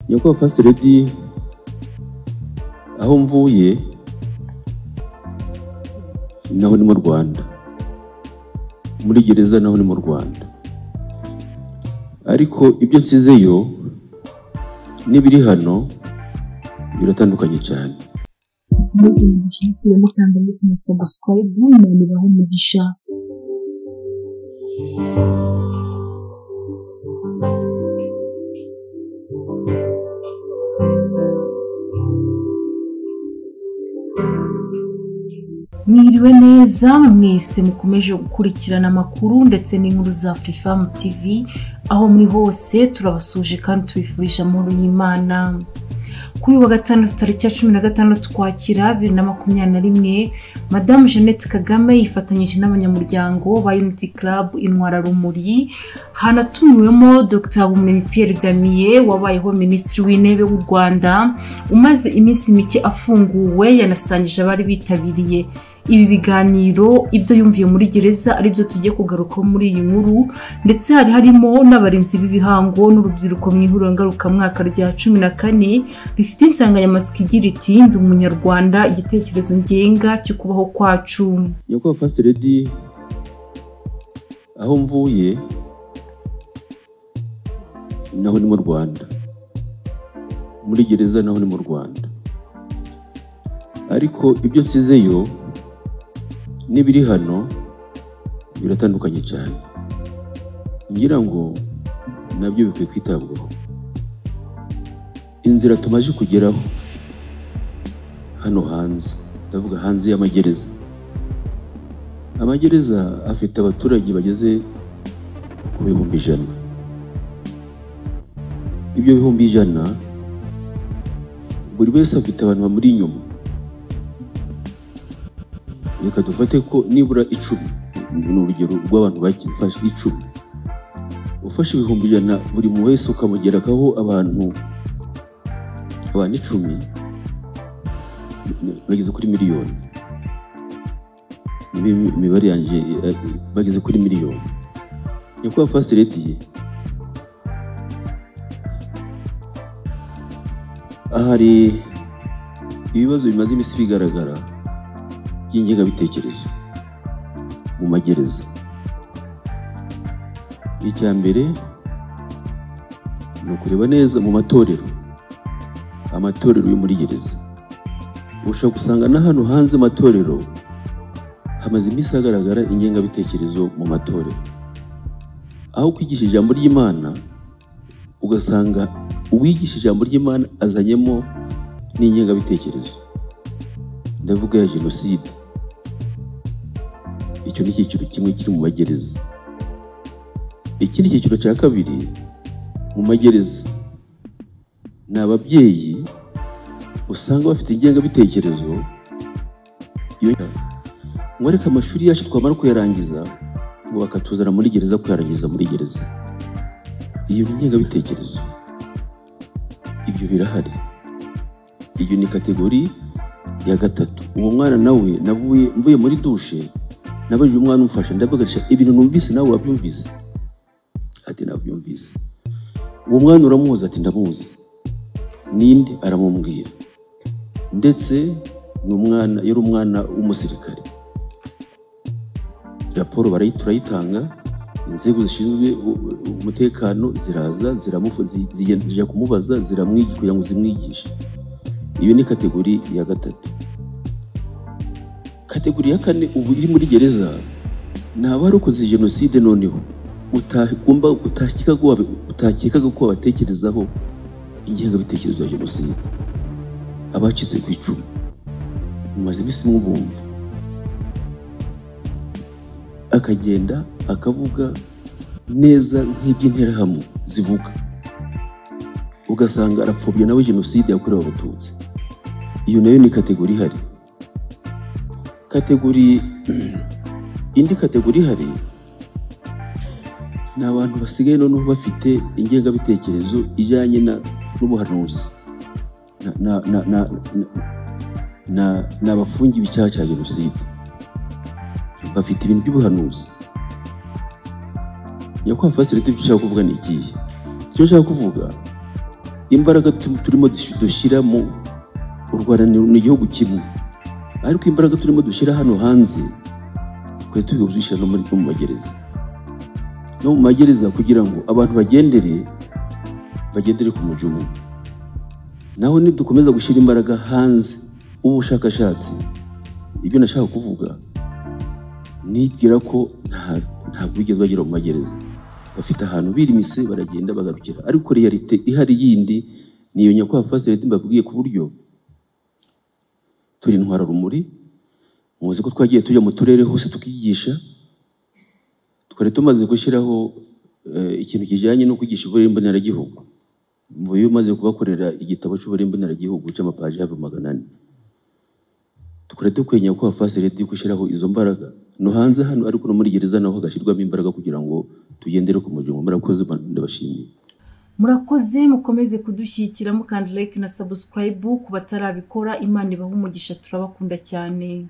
nyakubahwa first lady aho mvuye naho ni mu rwanda muri gereza naho ni mu rwanda ariko ibyo nsizeyo n'ibiri hano biratandukanye cyane maze mu mushyitsi ya mukandani kumusaba sikwayibu imana ibaha umugisha mwiriwe neza mwese mukomeje gukurikirana amakuru ndetse n'inkuru za furifamu tv aho muri hose turabasuje kandi tubifurije amahoro y'imana kuri uyu wa gatandatu tariki ya cumi na gatandatu ukwakira bibiri na makumyabiri na rimwe madamu jeannette kagame yifatanyije n'abanyamuryango ba unity club intwararumuri hanatumiwemo dr bumenyi pierre damiye wabayeho minisitiri w'intebe w'u rwanda umaze iminsi mike afunguwe yanasangije abari bitabiriye ibi biganiro ibyo yumviye muri gereza aribyo tugiye kugarukaho muri iyi nkuru ndetse hari harimo n'abarinzi b'ibihango n'urubyiruko mu ihuriro ngarukamwaka rya cumi na kane rifite insanganyamatsiko igira iti ndi umunyarwanda igitekerezo ngenga cyo kubaho kwacu nyakubahwa first lady aho mvuye naho ni mu rwanda muri gereza naho ni mu rwanda ariko ibyo nsizeyo n'ibiri hano biratandukanye cyane ngira ngo nabyo bikwiye kwitabwaho inzira tumaze kugeraho hano hanze ndavuga hanze y'amagereza amagereza afite abaturage bageze ku bihumbi ijana ibyo bihumbi ijana buri wese afite abantu bamuri inyuma reka dufate ko nibura icumi ni urugero rw'abantu bafashe icumi ufashe ibihumbi ijana buri muntu wese ukamugerakaho abantu abantu icumi bageze kuri miliyoni niba imibare yanjye eh, bageze kuri miliyoni nyakubahwa first lady ahari ibibazo bimaze iminsi bigaragara by'ingengabitekerezo mu magereza icya mbere ni ukureba neza mu matorero amatorero yo muri gereza ushobora gusanga na hano hanze amatorero hamaze iminsi hagaragara ingengabitekerezo mu matorero aho kwigisha ijambo ry'imana ugasanga uwigisha ijambo ry'imana azanyemo n'ingengabitekerezo ndavuga ya jenoside icyo ni icyiciro kimwe kiri mu magereza ikindi cyiciro cya kabiri mu magereza ni ababyeyi usanga bafite ingengabitekerezo ngo ariko amashuri yacu twamara kuyarangiza ngo bakatuzana muri gereza kuyarangiza muri gereza iyo ni ingengabitekerezo ibyo birahari iyo ni kategori ya gatatu uwo mwana nawe navuye mvuye muri dushe nabajije umwana umfasha ndabagasha ibintu numvise nawe wabyumvise ati nabyumvise uwo mwana uramuzi ati ndamuzi ninde aramubwira ndetse ni umwana yari umwana w'umusirikare raporo barayi turayitanga inzego zishinzwe umutekano ziraza zijya kumubaza ziramwigisha kugira ngo zimwigishe iyo ni kategori ya gatatu kategori ya kane ubu iri muri gereza ni abarokoze jenoside noneho utakekaga ko babatekerezaho ingengabitekerezo ya jenoside abacitse ku icumu mumaze iminsi mw'ubumva akagenda akavuga neza nk'iby'interahamwe zivuga ugasanga arapfobya nawe jenoside yakorewe abatutsi iyo nayo ni kategori ihari kategori indi kategori ihari ni abantu basigaye noneho bafite ingengabitekerezo ijyanye n'ubuhanuzi ni abafungiwe icyaha cya jenoside bafite ibintu by'ubuhanuzi nyakubahwa fasiriti ibyo ushaka kuvuga ni ikihe icyo ushaka kuvuga imbaraga tu- turimo dush- dushyira mu u rwanda ni ni igihugu kimwe ariko imbaraga turimo dushyira hano hanze twari turi kuzishyira no muri no mu magereza no mu magereza kugira ngo abantu bagendere bagendere ku mujyo umwe naho nidukomeza gushyira imbaraga hanze ubushakashatsi ibyo nashaka kuvuga nibwira ko nta- ntabwo bigeze bagera mu magereza bafite ahantu birimise baragenda bagarukira ariko realite ihari yindi ni iyo nyakubahwa fasiliti mbabwiye ku buryo turi intwara rumuri muzi ko twagiye tujya mu turere hose tukigisha twari tumaze gushyiraho eh, ikintu kijyanye no kwigisha uburere mboneragihugu mvuye umaze kubakorera igitabo cy'uburere mboneragihugu cy'amapaji hafi magana ane tukore dukwenya ko fasilite yo gushyiraho izo mbaraga no hanze hano ariko no muri gereza naho hagashyirwamo imbaraga kugira ngo tugendere ku muryango murakoze Mana, ndabashimiye murakoze mukomeze kudushyigikira mukanda like na subscribe ku batarabikora imana ibaha umugisha turabakunda cyane